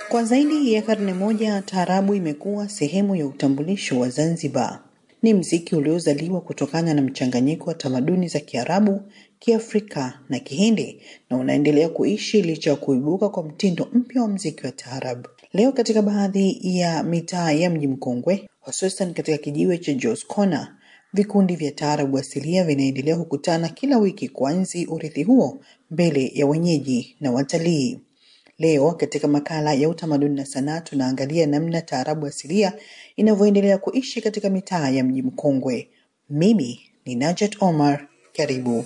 Kwa zaidi ya karne moja, taarabu imekuwa sehemu ya utambulisho wa Zanzibar. Ni mziki uliozaliwa kutokana na mchanganyiko wa tamaduni za Kiarabu, Kiafrika na Kihindi na unaendelea kuishi licha ya kuibuka kwa mtindo mpya wa mziki wa taarabu. Leo katika baadhi ya mitaa ya mji mkongwe, hususan katika kijiwe cha Jos Corner, vikundi vya taarabu asilia vinaendelea kukutana kila wiki kuanzi urithi huo mbele ya wenyeji na watalii. Leo katika makala ya utamaduni na sanaa tunaangalia namna taarabu asilia inavyoendelea kuishi katika mitaa ya mji mkongwe. Mimi ni Najat Omar, karibu.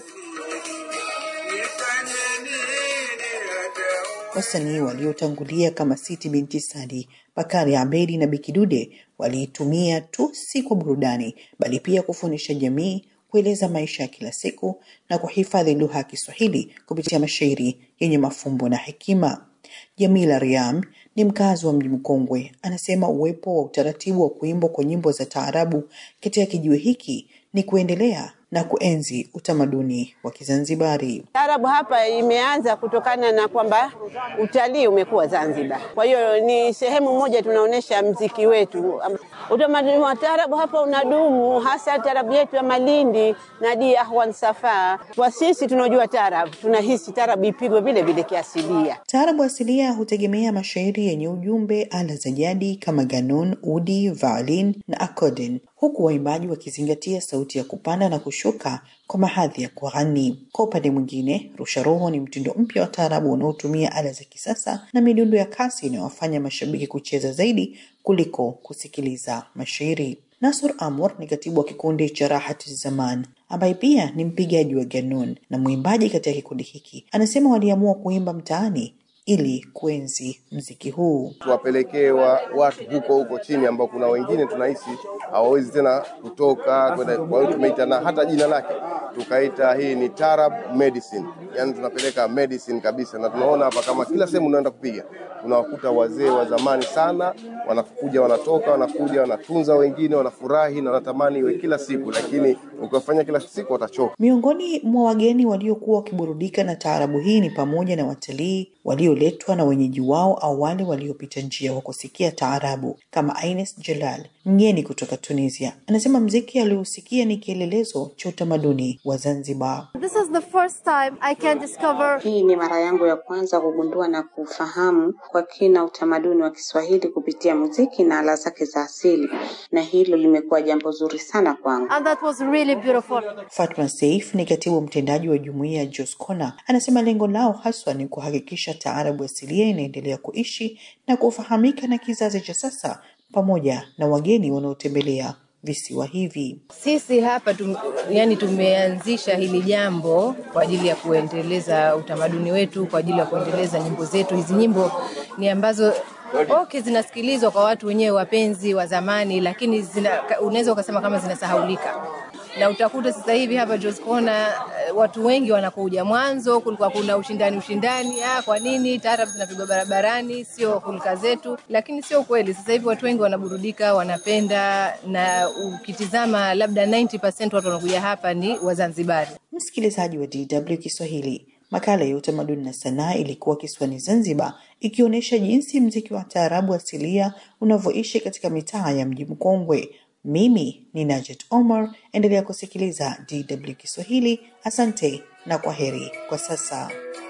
Wasanii waliotangulia kama Siti Binti Sadi, Bakari Abedi na Bikidude waliitumia tu si kwa burudani, bali pia kufundisha jamii, kueleza maisha ya kila siku na kuhifadhi lugha ya Kiswahili kupitia mashairi yenye mafumbo na hekima. Jamila Riam ni mkazi wa mji mkongwe, anasema uwepo wa utaratibu wa kuimbwa kwa nyimbo za taarabu katika kijiwe hiki ni kuendelea na kuenzi utamaduni wa Kizanzibari. Taarabu hapa imeanza kutokana na kwamba utalii umekuwa Zanzibar, kwa hiyo ni sehemu moja tunaonyesha mziki wetu. Utamaduni wa taarabu hapa unadumu, hasa taarabu yetu ya Malindi na Di Ahwan Safa. Kwa sisi tunaojua taarabu, tunahisi taarabu ipigwe vile vile kiasilia. Taarabu asilia hutegemea mashairi yenye ujumbe, ala za jadi kama ganun, udi, violin na accordion, huku waimbaji wakizingatia sauti ya kupanda na kushuka kwa mahadhi ya kughani. Kwa upande mwingine, rusha roho ni mtindo mpya wa taarabu unaotumia ala za kisasa na midundo ya kasi inayowafanya mashabiki kucheza zaidi kuliko kusikiliza mashairi. Nasur Amur ni katibu wa kikundi cha Rahati Zaman ambaye pia ni mpigaji wa ganun na mwimbaji katika kikundi hiki. Anasema waliamua kuimba mtaani ili kuenzi mziki huu. tuwapelekee wa, watu huko huko chini ambao kuna wengine tunahisi hawawezi tena kutoka kwenda. Kwa hiyo tumeita na hata jina lake tukaita hii ni Tarab Medicine, yani tunapeleka medicine kabisa, na tunaona hapa kama kila sehemu unaenda kupiga tunawakuta wazee wa zamani sana wanakuja, wanatoka, wanakuja, wanatunza wengine, wanafurahi na wanatamani iwe kila siku, lakini ukiwafanya kila siku watachoka. Miongoni mwa wageni waliokuwa wakiburudika na taarabu hii ni pamoja na watalii walioletwa na wenyeji wao au wale waliopita njia kwa kusikia taarabu, kama Ines Jalal, mgeni kutoka Tunisia. Anasema mziki aliousikia ni kielelezo cha utamaduni wa Zanzibar. This is the first time I can discover Hii ni mara yangu ya kwanza kugundua na kufahamu kwa kina utamaduni wa Kiswahili kupitia muziki na ala zake za asili, na hilo limekuwa jambo zuri sana kwangu. and that was really beautiful. Fatma Saif ni katibu mtendaji wa jumuiya ya Jos Corner. Anasema lengo lao haswa ni kuhakikisha taarabu asilia inaendelea kuishi na kufahamika na kizazi cha sasa pamoja na wageni wanaotembelea visiwa hivi. Sisi hapa tum, yani tumeanzisha hili jambo kwa ajili ya kuendeleza utamaduni wetu, kwa ajili ya kuendeleza nyimbo zetu. Hizi nyimbo ni ambazo okay, zinasikilizwa kwa watu wenyewe wapenzi wa zamani, lakini zina, unaweza ukasema kama zinasahaulika na utakuta sasa hivi hapa Jos Corner eh, watu wengi wanakuja. Mwanzo kulikuwa kuna ushindani ushindani, ah, kwa nini taarabu zinapigwa barabarani, sio hulka zetu, lakini sio kweli. Sasa hivi watu wengi wanaburudika, wanapenda, na ukitizama labda 90% watu wanakuja hapa ni Wazanzibari. Msikilizaji wa DW Kiswahili, makala ya utamaduni na sanaa ilikuwa kisiwani Zanzibar, ikionyesha jinsi mziki wa taarabu asilia unavyoishi katika mitaa ya mji mkongwe. Mimi ni Najat Omar, endelea kusikiliza DW Kiswahili. Asante na kwa heri kwa sasa.